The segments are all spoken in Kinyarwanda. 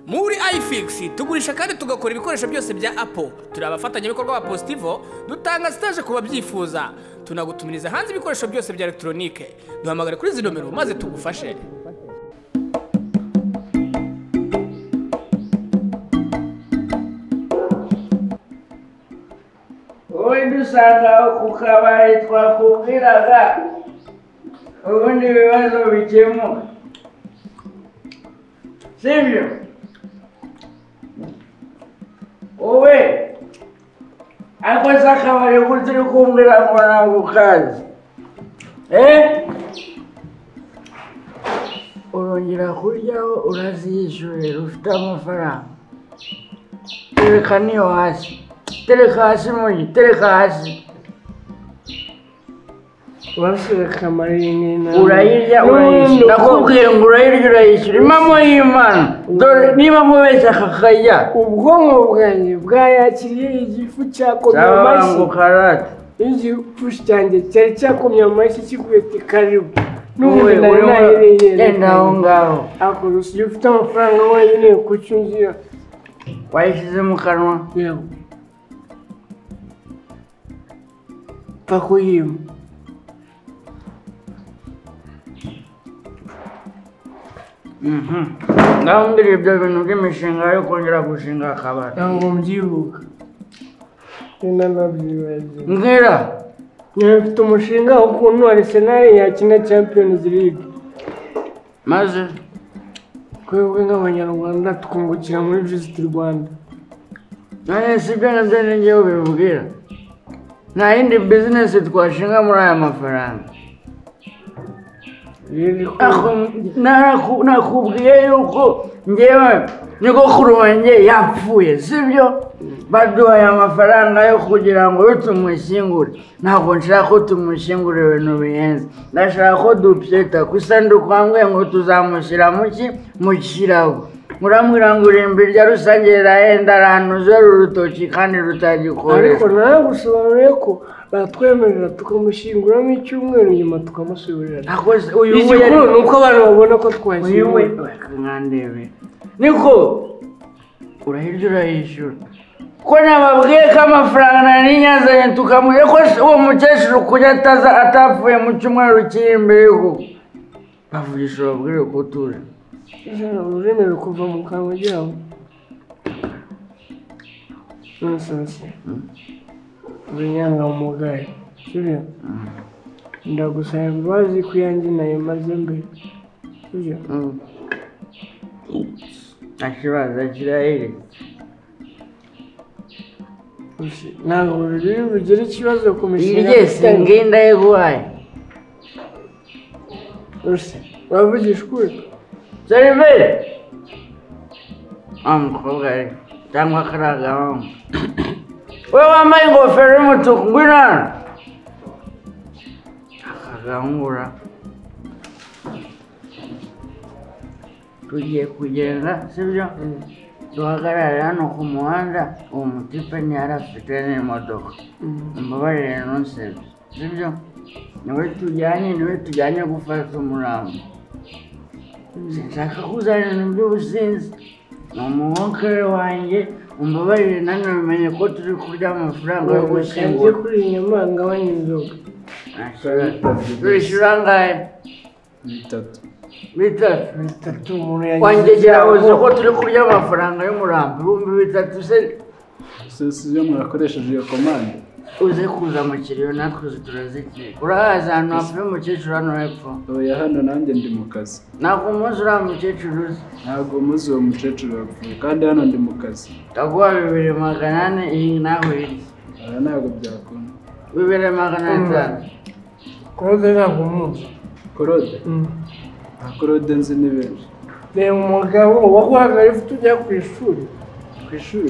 muri ifigisi tugurisha kandi tugakora ibikoresho byose bya apo turi abafatanyabikorwa ba positivo dutanga sitaje ku babyifuza tunagutumiriza hanze ibikoresho byose bya elegitoronike duhamagare kuri izi nomero maze tugufashe ubundi usanga aho ku kabari twakubwiraga ubundi ibibazo bikemuka sibyo wowe ariko se akabari gutya uri kumbwira ngo ntabwo ukazi eh urongera kuryaho uraziyishyurira ufite amafaranga tereka niyo hasi tereka hasi muri tereka hasi basore kamara iyi ni inama urayirya urayishyura ndakubwira ngo urayirya urayishyura impamo y'imana dore niba mubeshya akakajya ubwonko bwanjye bwayakiriye igifu cyakomye amashyi cyabangu karate igifu cyanjye cyari cyakomye amashyi kikubita karibu wowe n'ubundi nari urimo genda aho nayirengereye ngaho ako usigaye ufite amafaranga wenyine kucyuzuye wayishyize mu kanwa yego pfa kuyima Mhm. ngaho mbwira ibyo bintu by'imishinga yo kongera gushinga akabari ntabwo mbyibuka nina nabyibagiwe mbwira niba mfite umushinga w'ukuntu arisenali yakina champions league maze twebwe nk'abanyarwanda tukungukira muri visit rwanda none si ibyo nabyo ni njyewe ubibwira nta yindi bizinesi twashinga muri aya mafaranga Ako- naraku- nakubwiye yuko ngewe nyogokuru wanjye yapfuye sibyo baduhaye amafaranga yo kugira ngo yo tumushyingure ntabwo nshaka ko tumushyingura ibintu bihenze ndashaka ko dupyeta ku isanduku wambwiye ngo tuzamushyira mu ki mu kirago urambwira ngo irimbi rya rusange rirahenda ahantu zero urutoki kandi ariko rutagikoreshwa naragusobanuriye ko batwemerera tukamushyinguramo icyumweru nyuma tukamusubirana Ako se- uyu we yari- igikuru ni uko abantu babona ko uyu we twashyinguwe bakandebe niko urahirya urayishyura ko nababwiye ko amafaranga nari yazanye tukamuhe ko se uwo mukecuru kuko ataza atapfuye mu cyumweru kiri imbere kuko bavugisha babwire ko utuje ijana uremerewe kuva mu kanwa ryabo nonsense uri inyangamugayo sibyo ndagusaba imbabazi ku yanjye nayo maze mbere sibyo Mm. nta kibazo kirahire Gusa ntabwo biri bugire ikibazo ku mishinga irye singinda yiguhaye gusa uravugisha ukuri serivere wa mukobwa ari cyangwa kariya gahungu we wambaye ingofero y'umutuku ngwino hano akagahungura tugiye kugenda sibyo duhagarare hano ku muhanda uwo mutipe ntiyari afite n'imodoka Mm. umbabarire ntusebye sibyo niwe tujyanye niwe tujyanye gufata umurambo sinshaka kuzana ibintu by'ubusinzi ni umuhokere wanjye umbabarire nanone umenye ko turi kurya amafaranga yo ngiye gushyingura kuri iyi nyama ngabanya inzoga Nta kibazo. turishyura angahe bitatu bitatu bitatu umuntu yagize wangegera ibyago. uzi ko turi kurya amafaranga y'umurambo ibihumbi bitatu se si si byo murakoresheje iyo komande uze kuza mu kiriyo natwe uzi turazikiye urahazi ahantu hapfuye umukecuru hano hepfo oya hano nanjye ndi mu kazi ntabwo umunsi uriya mukecuru uzi ntabwo muzi uwo mukecuru yapfuye kandi hano ndi mu kazi ndaguha bibiri magana ane iyi nawe iri aha ntabwo byakunda bibiri magana atanu kuroze ntabwo umuzi korode nta korode nzi ni benshi reba umugabo waguhagarara ufite ujya ku ishuri ku ishuri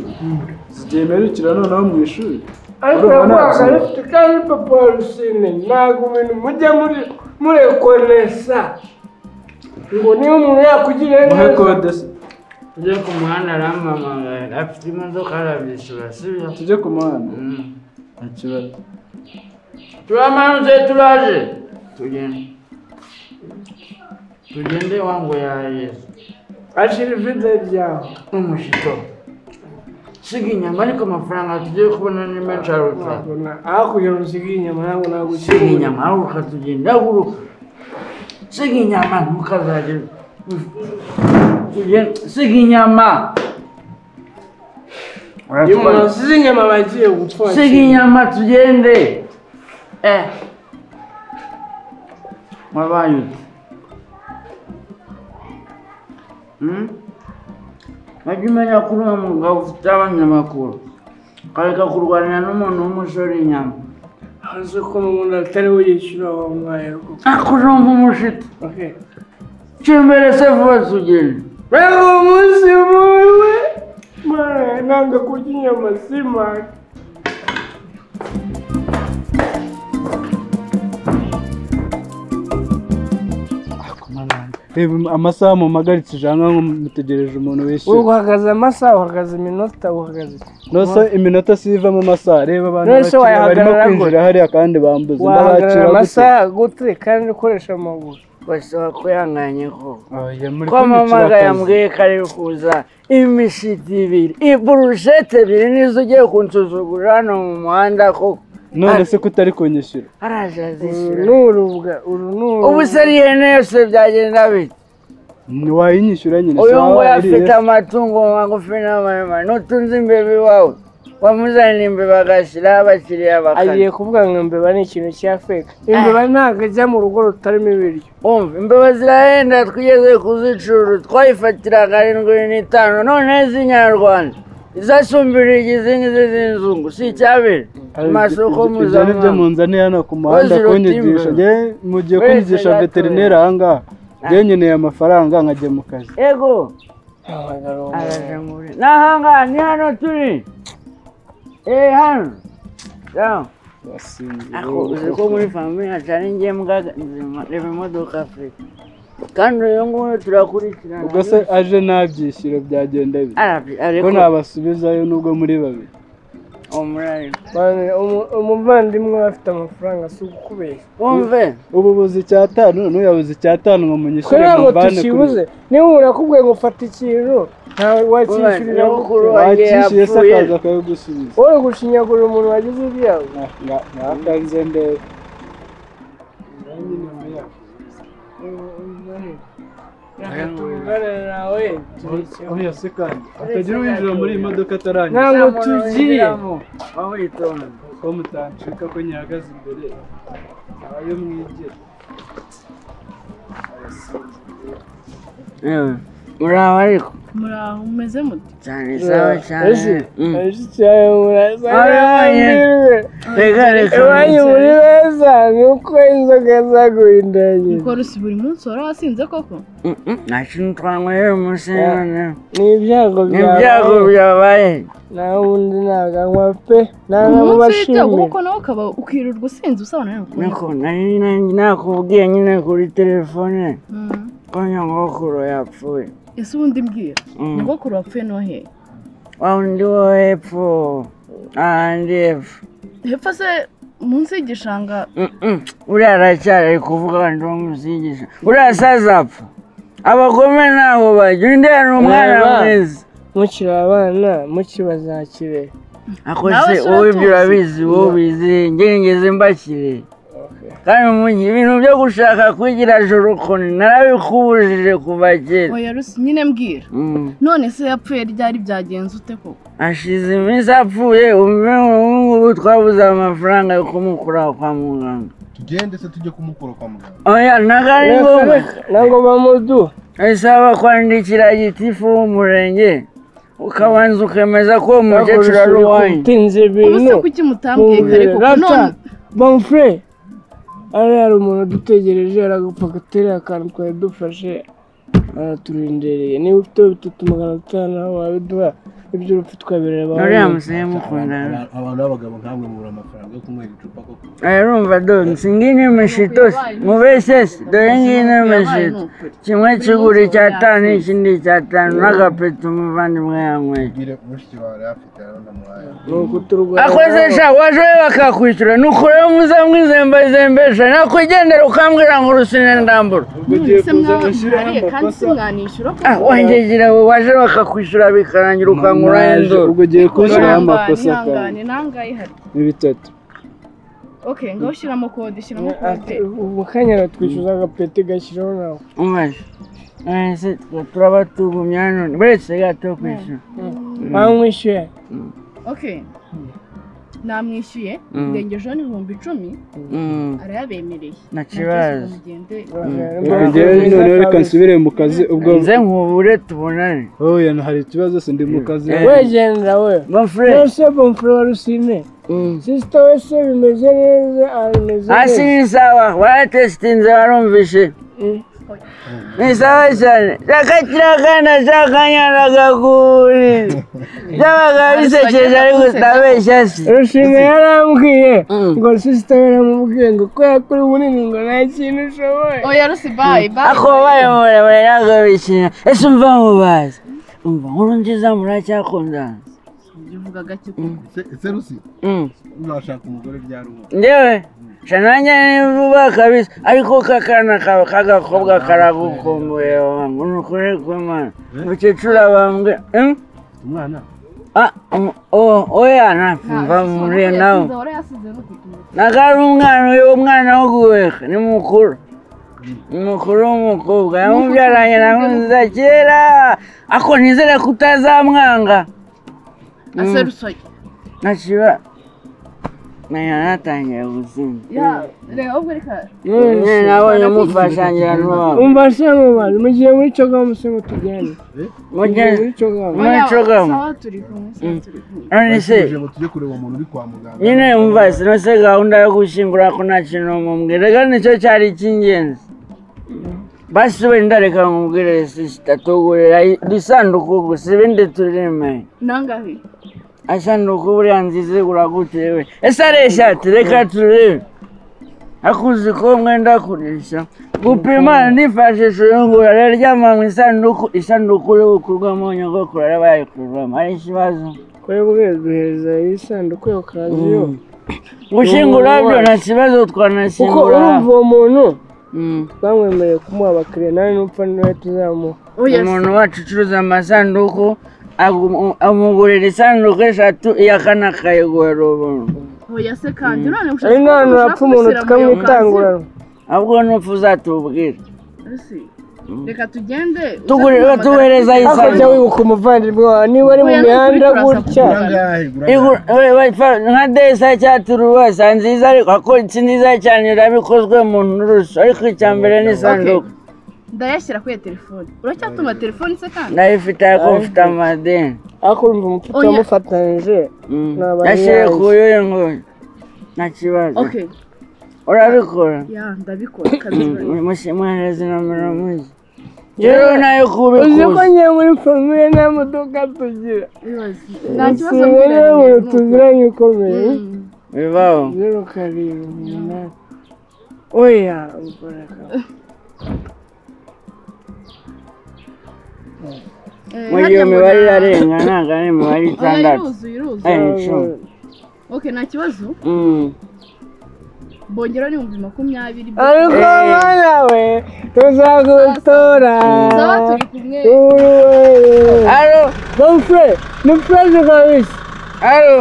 zigiye mperukira noneho mu ishuri ariko Urumva uraguhagarara ntabwo- ufite kandi papa wa rusine ntabwo ibintu mujya muri murekonesa ngo niba umuntu yakugiriye muhe neza kode tujye ku muhanda arampamagara afite imodoka arabyishyura si byo tujye ku muhanda Mm. nta kibazo turamanutse turaje tugende tugende wangu yahageze ashira ivide ryawe n'umushyito siga inyama ariko amafaranga tugiye kubona ni menshi aruta wabona aho kugira ngo usige inyama ntabwo siga nagushyira inyama ariko ukatugenda uruka siga inyama ntukazajye ugenda- siga inyama iyo umuntu Uratwara- asize inyama aba agiye gupfa siga inyama tugende eh wabaye ute Hmm? wajya umenya ko uriya mugabo ufite abanyamakuru ukareka kurwanira n'umuntu w'umusore inyama azi ko umuntu atari we yishyura wa mwaye rwose akujomba umushito cyembere se vuba tugende wewe umunsi muwe mwana ntabwo kurya inyama simaka reba amasaha mumagaritse ijana ngo mutegereje umuntu wishyura uhagaze amasaha uhagaze iminota uhagaze nose iminota si iva mu masaha reba abantu None se bakira barimo wayahagarara kwinjira hariya kandi bambuza wahagarara ndabakira gute amasaha gute kandi ukoresha amaguru basaba kwihanganye koko oya muri ko mama kunyicira akazi yambwiye ko ari kuza imishiti ibiri iburushete ebyiri nizo ugiye kunsuzugura hano mu muhanda koko none se kutari kunyishyura araje uru azishyura ni urubwa uru ni ubu se ari ihene yose byagenda bite wayinyishyura nyine uyu sawa, nguyu iriya afite amatungo magufi n'amaremare nutunze imbeba iwawe wamuzanira imbeba agashyiraho abakiriya agiye bakajya kuvuga ngo imbeba ni ikintu cya feka imbeba ntabwo ajya mu rugo rutarimo ibiryo wumva imbeba zirahenda twigeze kuzicurura twayifatira karindwi n'itanu none z'inyarwanda izasumbira izindi z'inzungu si icyabera Ari- amasoko ibyo- ibyo ni byo mpuzamahanga munzaniye hano ku muhanda Wazirote imbere. kunyigisha njye mugiye Wese kunyigisha yatoye. veterineri ahangaha njye nkeneye amafaranga nkajya mu kazi ego araje muri n'ahangaha ni hano turi eh hano Down. ako uzi ko muri famiye cyane ngiye mbwaga nzima reba imodoka afurika kandi uyu nguyu turakurikirana ubwo se aje nta byishyuro byagenda bite arabi ariko ko nabasubizayo nubwo muri babiri umurari Mwana, umu- umuvandimwe we afite amafaranga si ukukubeshya wumve ubu buze icyatanu ntuyabuze icyatanu ngo twe munyishyure ntabwo muvane tukibuze niba umuntu akubwiye ngo fata ikintu ntawe wakishyurira nyogokuru wanjye wakishyuye se yapfuye akaza akabigusubiza wowe gushinyagurira umuntu wagize ibyago Nga- nga- ngakanze ndebe oya se kandi atagira uwinjira muri iyi modoka atarangiza ntabwo tugiye aho yitonda ko mutancika ko nyihagaze imbere abayo mwigira yewe muraho ariko muraho mumeze mute cyane sawa cyane Mm. reka reka iwanyu muri beza ni uko inzoga zaguhindanye ukora usi buri munsi wari wasinze koko Mm, mm, nta kintu twanyweye umunsi noneho ni ibyago ni ibyago byawe byabaye nta wundi ntabwo anywa pe nta n'abo umunsi w'ibyago bashimira kuko nawe ukaba ukirirwa usinze usabana n'abakobwa niko nari nanjye nakubwiye nyine kuri telefone ko nyogokuru yapfuye ese ubundi mbwira Mm. nyogokuru wapfuye no hehe wa undi wo hepfo ahandi hepfo hepfo se munsi y'igishanga Mm-mm. uriya aracyari ari kuvuga abantu bamusigisha uriya asaza apfa abagome ntaho bajya undi ni umwana Reba. mwiza mukiri abana mukiri bazakire ako Nawe se si wowe ibyo uratuzi. urabizi wowe ubizi njye ngeze mbakire kandi umujyi ibintu byo gushaka kwigira joro kone narabikubujije kuva kera oya rusi nyine mbwira Mm. none se yapfuye ryari byagenze ute koko ashize iminsi apfuye umwe ubu twabuze amafaranga yo kumukura kwa muganga tugende se tujye kumukura kwa muganga oya ntabwo ari ngombwa ntabwo bamuduha isaba kwandikira gitifu w'umurenge ukabanza ukemeza ko uwo mukecuru ari uwanyu utinze ubu se ibintu kuki mutambwiye kare koko none bamufure ari hari umuntu udutegereje aragupfa agaterera akantu twari dufashe araturindereye niba ufite bitatu magana atanu nawe wabiduha iby'urupfu twabireba uriya musore mukundana Abantu- abantu b'abagabo nkamwe mubura amafaranga yo kunywera icupa koko arumva donsi ngiyi ni mishitosi mubesesi dore ngiyi ni mishito kimwe kigura icyatanu ikindi icyatanu n'agapeto umuvandimwe yanyweye ubwire mushiki wawe afite aranamuhaye akoze sha waje we bakakwishyura nuko rero muzamwizembazembesha nakwigendera ukambwira ngo urusine ndambura Ugiye none se kuza gushyiraho mwaba mwariye kandi amakosa. simwanishyura Ah, wanjyegira we waje bakakwishyura bikarangira ukangura induru ubwo ugiye kunshyiraho amakosa ihangane kandi ihangane nangahe ihari ni bitatu oke ngaho ushyiramo kode ushyiramo kode ubu kanya aratwishyuza agapeti gashyiraho nawe umaze Eh, se twe turaba tugumye hano buretse gato kwishyura bamwishyuye oke namwishyuye Mm. ndengejeho n'ibihumbi icumi Mm, arayabemereye nta kibazo mugende reka njyewe noneho reka nsubire mu kazi ubwo nze nkubure tubonane oya hari ikibazo se ndi mu kazi Eh. wegenda we bonfure nose bomfure wa rusine sisita we se bimeze neza arimeze hasi neza ni sawa waratesitinze warumvishe Mm. ni sawa cyane cyakakirakana cyakanyaragaguri byabaga bisekeje ariko utabeshya si rusine yarambwiye Mm. ngo sisita we yaramubwiye ngo kubera ko uri munini ngo nta kintu ushoboye oya rusi bayi bayi ako bayo muremure ntabwo bishimira ese umva mubazi umva nkuru nziza muracyakundana ibyo uvuga gake kuko Se- serusi Mm. urashaka umugore byari uwo njyewe sha nanjye ni vuba kabisa ariko kakana kawe k'agakobwa karagukumbuye wangu ni ukuri kw'imana mukecuru abambwe Mm? umwana Ah, um, oh, oya ntabwo ntakumva muri yasize, nawe warayasize no ku tuntu. nakari umwana uyu umwana wo guheka ni mukuru ni mukuru w'umukobwa yamubyaranye na nkunziza kera ako nizere ko utazamwanga ase rusoya ntakiba naya natangiye gusinda ya reba ubwo reka nyine nabonye mufashangira n'uwabo umva se mubazi mugiye muri cogamu se ngo tugende mugiye muri mugeze cogamu Muri oya, cogamu. sawa turi kumwe sawa turi kumwe none se tuje ngo tujye kureba umuntu uri kwa muganga nyine umva sinose gahunda yo gushyingura ko nta kintu mumubwira reka nicyo cyari icy'ingenzi basi wenda reka nkubwire sisita tugurira isanduku gusa ibindi turime nangahe asanduku buriya nziza igura gute we ese ari eshati reka turebe ariko uzi ko mwenda kurisha gupima nifashishije iyungura rero ryama mu isanduku isanduku iri gukurwamo nyogokuru yari bayikurwamo ari ikibazo twebwe duhereza iyi sanduku yo kazi yo gushyingura byo nta kibazo kuko twanashyingura urumva uwo muntu Mm. bamwemereye kumuha abakiriya nawe nupfa niwe tuzamuha oya umuntu wacu ucuruza amasanduku agu- amugurira isanduku eshatu iya kane akayigura ubuntu oya se kandi none ari ushaka none ushaka urapfa umuntu gushyira mu iyo tukamwitangurana ahubwo n'upfa uzatubwira kanzu? Rusi, reka tugende uze tugurira kumpamagara. tuhereza iyi hakurya sanduku wibuka umuvandimwe wawe niba ari mu Oya, nukuri mihanda turaza gutya kugura. urangahe Igura- we- we- fa- nka desa cyangwa turuwasa nziza ariko ako si nziza cyane irabikozwe mu nturusu ariko icya mbere ni isanduku ndayashyira kuri iyo telefone uracyatuma telefone se kandi ndayifite ariko mfite amadeni ariko urumva umupfuka Oya. wamufatanije Mm. Ni abahinzi. yashyire ku y'uyu nguyu nta kibazo oke urabikora ya ndabikora kazi bari. mushimwihariza nomero muzi rero nayo uzi ko kubikuza njye muri famire nta modoka tugira Ibibazo. nta kibazo sibo mbwira rero umuntu nyine, tuziranye ukomeye Mm. bibaho zeru karindwi umunani oya ukora kabiri. Eh, muri harya iyo ngo mibare na- irarenga ntabwo ari imibare oya itandatu iruzuye iruzuye ari icumi oke nta kibazo Mm. bongeraho n'ibihumbi makumyabiri ariko abana we tuzagutora sawa turi kumwe Uruwe. alo Bonfre, ni pureze kabisa alo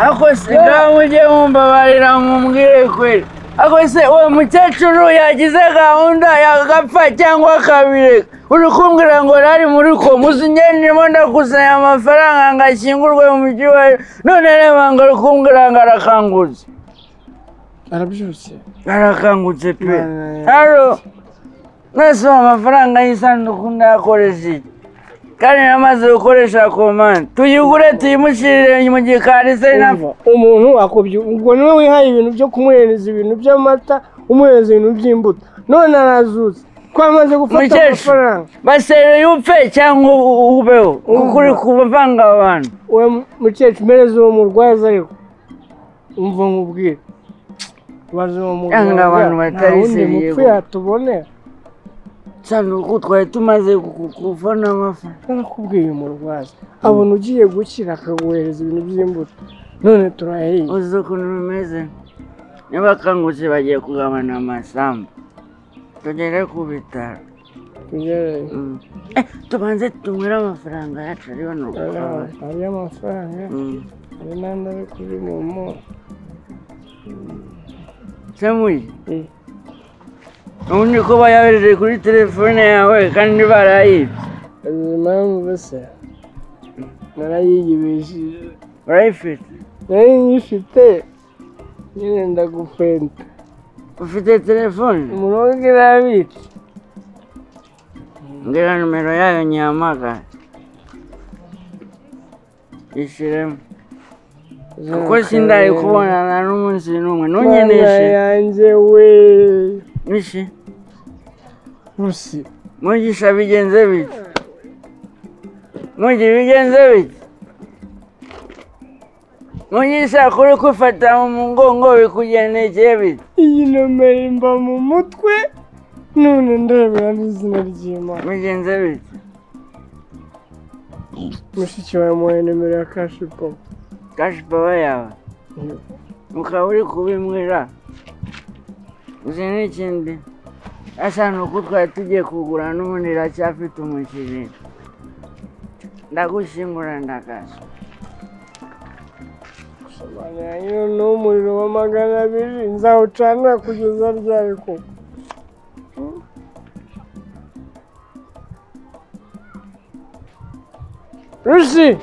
ako se ngaho mujye mumbabarira mumbwire kweli ako se uwo mukecuru yagize gahunda yagapfa cyangwa akabireka uri kumbwira ngo nari muri ko muzingendemo ndakusanya amafaranga ngo ashyingurwe mu mujyi wa none reba ngo ari kumbwira ngo arakangutse arabyutse arakangutse pe Mwana ya- haro mwese uwo amafaranga y'isanduku ndayakoreshe iki? kandi namaze gukoresha komande tuyigure tuyimushyirire mu gikari se na Umva, umuntu wakubye ubwo niwe wihaye ibintu byo kumuhereza ibintu by'amata umuhereza ibintu by'imbuto none arazutse ko twamaze gufata mukecuru amafaranga basereye upfe cyangwa u- u- ubeho kuko uri kuvanga abantu we mukecuru mereza uwo murwaza ariko umva nkubwire maze uwo Yanga murwaza abantu batari wundi seriye mupfu gutya. yatubonera cyangwa kuko twari tumaze ku- kuva n'amafaranga narakubwiye umurwaza abona ugiye gukira akaguhereza ibintu by'imbuto none turayahinga uzi ukuntu bimeze n'abakangutse bagiye kugabana amasambu tugere ku bitaro tugereye Mm. Eh, tubanze tunywere amafaranga yacu ari hano ku kabari hari amafaranga Mm. hari n'andi ari kuri momo Samuel, Mm. ubundi ko bayabereye kuri telefone yawe kandi barayibye azi impamvu bese narayiyibishije urayifite nari nyifite nyine ndagufenta ufite telefone umurongo irabitse mbwira nimero yayo nyihamagare ishyiremo kuko sindari kubonana n'umunsi n'umwe ntunyeneshe yanjye we nishi rusi mugisha bigenze bite mugi bigenze bite mugisha kuri kufata mu mugongo bikugendekeye bite iyi nomero imba mu mutwe none ndebera n'izina ry'imana bigenze bite mushiki wawe muhaye nimero ya kashi popo kashi pawa yawe ukaba uri kubimwira uzi n'ikindi asa ni uko twari tugiye kugura n'ubundi iracyafite umukiriya ndagushyingura ndakaza sobanura iyo ni umuriro wa magana abiri nzawucanira kugeza ryari koko rusi